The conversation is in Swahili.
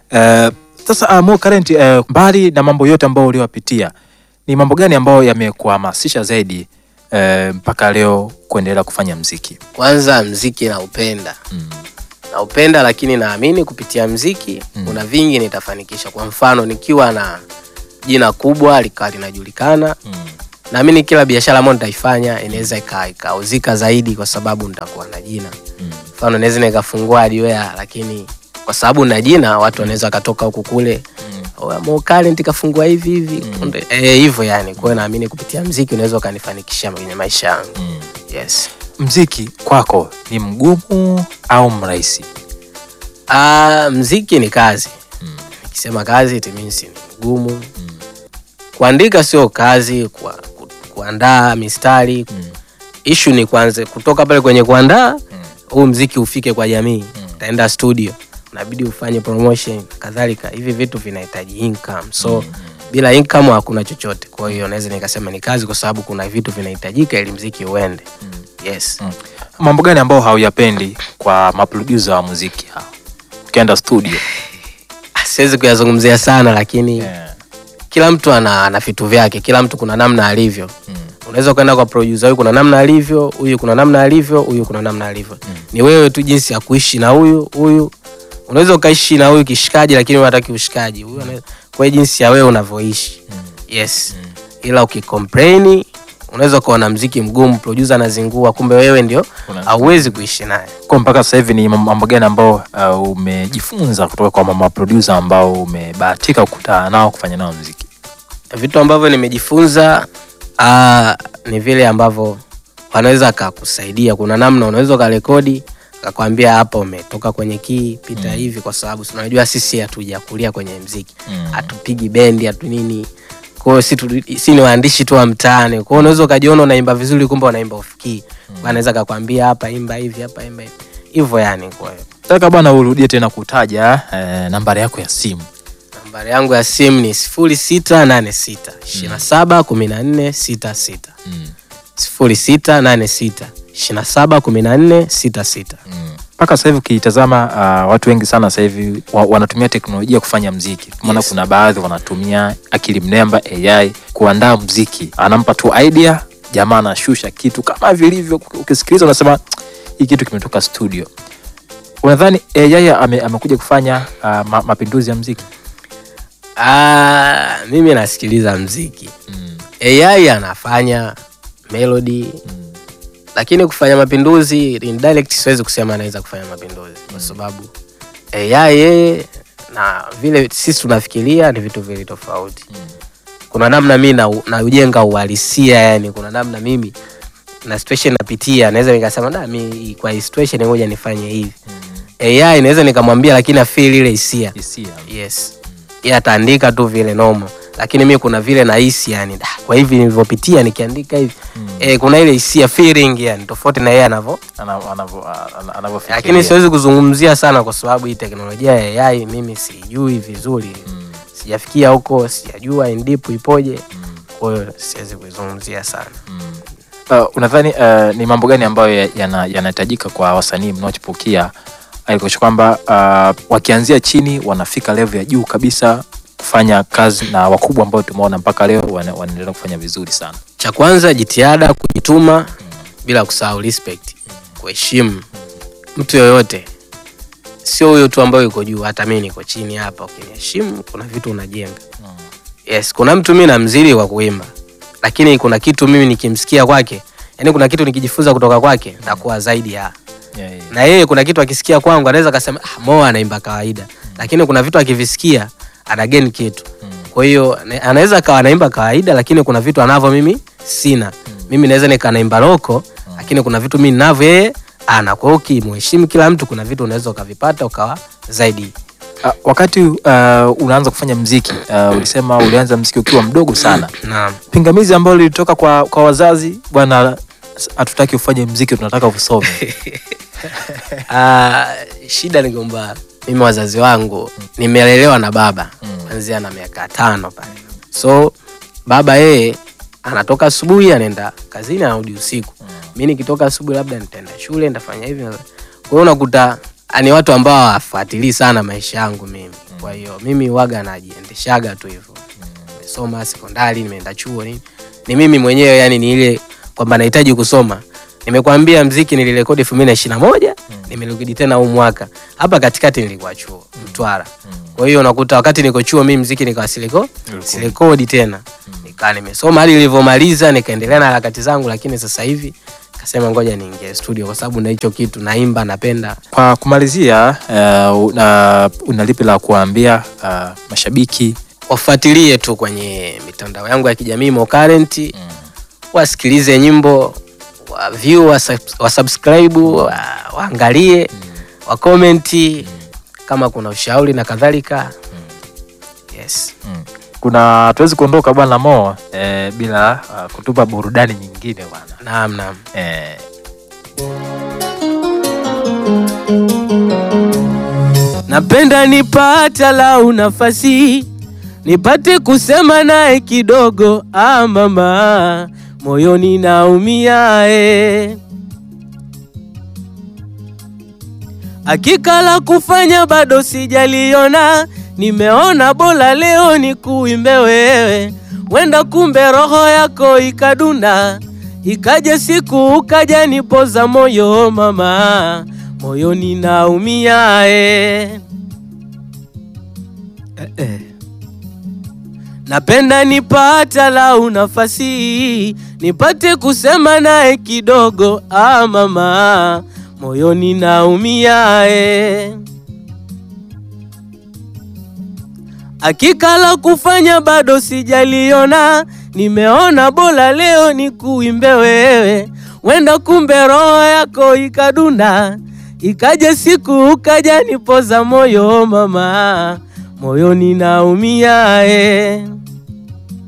Eh, sasa uh, Mo Current eh, mbali na mambo yote ambayo uliwapitia ni mambo gani ambayo yamekuhamasisha zaidi eh, mpaka leo kuendelea kufanya mziki? Kwanza mziki naupenda, Mm. naupenda lakini naamini kupitia mziki Mm. kuna vingi nitafanikisha. Kwa mfano nikiwa na jina kubwa likawa linajulikana, Mm. naamini kila biashara ambayo nitaifanya inaweza ika- ikauzika zaidi kwa sababu nitakuwa na jina. Mm. Mfano naweza nikafungua hardware lakini kwa sababu na jina watu wanaweza wakatoka huku kule Mm. "Oh, Mo Current kafungua hivi hivi Mm. Kunde- eh, hivyo yani. Kwa hiyo naamini kupitia mziki unaweza ukanifanikisha kwenye maisha yangu. Mm. Yes. Mziki kwako ni mgumu au mrahisi? Ah, mziki ni kazi. Mm. Nikisema kazi it means ni mgumu. Mm. Kuandika sio kazi, kwa, ku, kuandaa mistari. Mm. Issue ni kwanza kutoka pale kwenye kuandaa Mm. huu mziki ufike kwa jamii. Mm. Utaenda studio, unabidi ufanye promotion kadhalika. Hivi vitu vinahitaji income. So bila income hakuna chochote. Kwa hiyo naweza nikasema ni kazi kwa sababu kuna vitu vinahitajika ili mziki uende. Mm. Yes. Mm. Mambo gani ambayo hauyapendi kwa maproducer wa muziki hao? Ukienda studio. Siwezi kuyazungumzia sana lakini Yeah. kila mtu ana, ana vitu vyake, kila mtu kuna namna alivyo. Mm. Unaweza ukaenda kwa producer huyu kuna namna alivyo, huyu kuna namna alivyo, huyu kuna namna alivyo. Mm. Ni wewe tu jinsi ya kuishi na huyu huyu. Unaweza ukaishi na huyu kishikaji, lakini unataki ushikaji. Huyu ana- kwa hiyo jinsi ya wewe unavyoishi. Mm. Yes. Mm. Ila ukicomplain unaweza ukaona mziki mgumu, producer anazingua, kumbe wewe ndio Una- hauwezi kuishi naye. Kwa mpaka sasa hivi ni mambo gani ambao uh, umejifunza kutoka kwa mama producer ambao umebahatika kukutana nao kufanya nao muziki? vitu ambavyo nimejifunza aa, ni vile ambavyo wanaweza akakusaidia. Kuna namna unaweza ukarekodi akakwambia hapa umetoka kwenye kii pita Mm. hivi, kwa sababu si unajua sisi hatujakulia kwenye mziki, Mm. hatupigi bendi, hatu nini. Kwa hiyo si, tu- si ni waandishi tu wa mtaani. Kwa hiyo unaweza ukajiona unaimba vizuri, kumbe unaimba ufikii. Mm. Anaweza akakwambia hapa imba hivi, hapa imba hivi, hivyo yani. Kwa hiyo Nataka bwana urudie tena kutaja eh, nambari yako ya simu. nambari yangu ya simu ni sifuri sita nane sita ishirini na saba kumi na nne sita sita Mm. sifuri sita nane sita ishirini na saba kumi na nne sita sita Mm. Mpaka sasa hivi ukitazama uh, watu wengi sana sasa hivi wa, wanatumia teknolojia kufanya mziki. Maana Yes. kuna baadhi wanatumia akili mnemba AI kuandaa mziki, anampa tu idea, jamaa anashusha kitu kama vilivyo. Ukisikiliza unasema hii kitu kimetoka studio. Unadhani AI ame, amekuja kufanya uh, ma, mapinduzi ya mziki? Ah, mimi nasikiliza mziki Mm. AI anafanya melody Mm. lakini kufanya mapinduzi indirect siwezi kusema anaweza kufanya mapinduzi kwa sababu AI yeye na vile sisi tunafikiria ni vitu vili tofauti Mm. kuna namna mi na- naujenga uhalisia yani kuna namna mimi na situation napitia naweza nikasema da mi kwa hii situation ngoja nifanye hivi Mm. AI naweza nikamwambia lakini afeel ile hisia Hisia. yes yeye ataandika tu vile nomo lakini mi kuna vile nahisi yani da, kwa hivi nilivyopitia nikiandika hivi Mm. eh, kuna ile hisia feeling yani tofauti na yeye anavyo Ana- anavyo- ana- anavyofikiria. lakini siwezi kuzungumzia sana kwa sababu hii teknolojia ya AI mimi sijui vizuri Mm. sijafikia huko sijajua indipu ipoje Mm. kwa hiyo siwezi kuizungumzia sana Mm. Uh, unadhani uh, ni mambo gani ambayo ya- yana- yanahitajika kwa wasanii mnaochipukia alikosha kwamba uh, wakianzia chini wanafika level ya juu kabisa kufanya kazi na wakubwa ambao tumeona mpaka leo wana- wanaendelea kufanya vizuri sana cha kwanza jitihada kujituma bila kusahau respect kuheshimu mtu yoyote sio huyo tu ambayo yuko juu hata mi niko chini hapa ukiniheshimu kuna vitu unajenga yes kuna mtu mi namzidi kwa kuimba lakini kuna kitu mimi nikimsikia kwake yani kuna kitu nikijifunza kutoka kwake ntakuwa zaidi ya yeah, yeah. na yeye kuna kitu akisikia kwangu anaweza akasema ah, Mo anaimba kawaida lakini kuna vitu akivisikia ana gain kitu Mm. kwa hiyo ne- anaweza akawa anaimba kawaida lakini kuna vitu anavyo mimi sina mimi naweza nika naimba loko lakini kuna vitu mimi ninavyo yeye ana kwa hiyo ukimheshimu kila mtu kuna vitu unaweza ukavipata ukawa zaidi Uh, wakati uh, unaanza kufanya mziki uh, ulisema ulianza mziki ukiwa mdogo sana naam pingamizi ambalo lilitoka kwa, kwa wazazi bwana hatutaki ufanye mziki tunataka usome Ah, shida ni kwamba mimi wazazi wangu nimelelewa na baba Mm. kuanzia na miaka tano pale so baba yeye anatoka asubuhi anaenda kazini anarudi usiku mi nikitoka asubuhi labda nitaenda shule nitafanya hivi na- kwa hiyo unakuta ni watu ambao hawafuatilii sana maisha yangu mimi. Kwa hiyo mimi waga najiendeshaga tu hivyo. Nimesoma sekondari, nimeenda chuo nini. Ni mimi mwenyewe yani ni ile kwamba nahitaji kusoma. Nimekwambia mziki nilirekodi 2021, nimerudi tena huu mwaka. Hapa katikati nilikuwa chuo, Mtwara. Kwa hiyo unakuta wakati niko chuo mimi mziki nikawa siliko sirekodi tena. Nikaa nimesoma hadi nilivyomaliza nikaendelea na harakati zangu, lakini sasa hivi kasema ngoja niingie studio kwa sababu na hicho kitu naimba, napenda. Kwa kumalizia, uh, una, una lipi la kuwaambia uh, mashabiki? Wafuatilie tu kwenye mitandao yangu ya kijamii Mo Current, wasikilize nyimbo, wa view, wa, subs- wa subscribe, wa, waangalie, wa comment kama kuna ushauri na kadhalika. Yes. Kuna tuwezi kuondoka bwana Mo eh, bila uh, kutupa burudani nyingine bwana Naam, naam. eh, Napenda nipata lau nafasi nipate kusema naye kidogo, ah mama, moyoni naumia eh. Hakika la kufanya bado sijaliona, nimeona bora leo ni kuimbe wewe, wenda kumbe roho yako ikadunda, ikaja siku ukaja nipoza moyo mama, moyoni naumia eh. Eh, eh. Napenda nipata lau nafasi nipate kusema naye kidogo, ah mama, moyoni naumia eh. Hakika la kufanya bado sijaliona, nimeona bora leo ni kuimbe wewe, wenda kumbe roho yako ikadunda, ikaja siku ukaja nipoza moyo mama, moyoni naumia eh.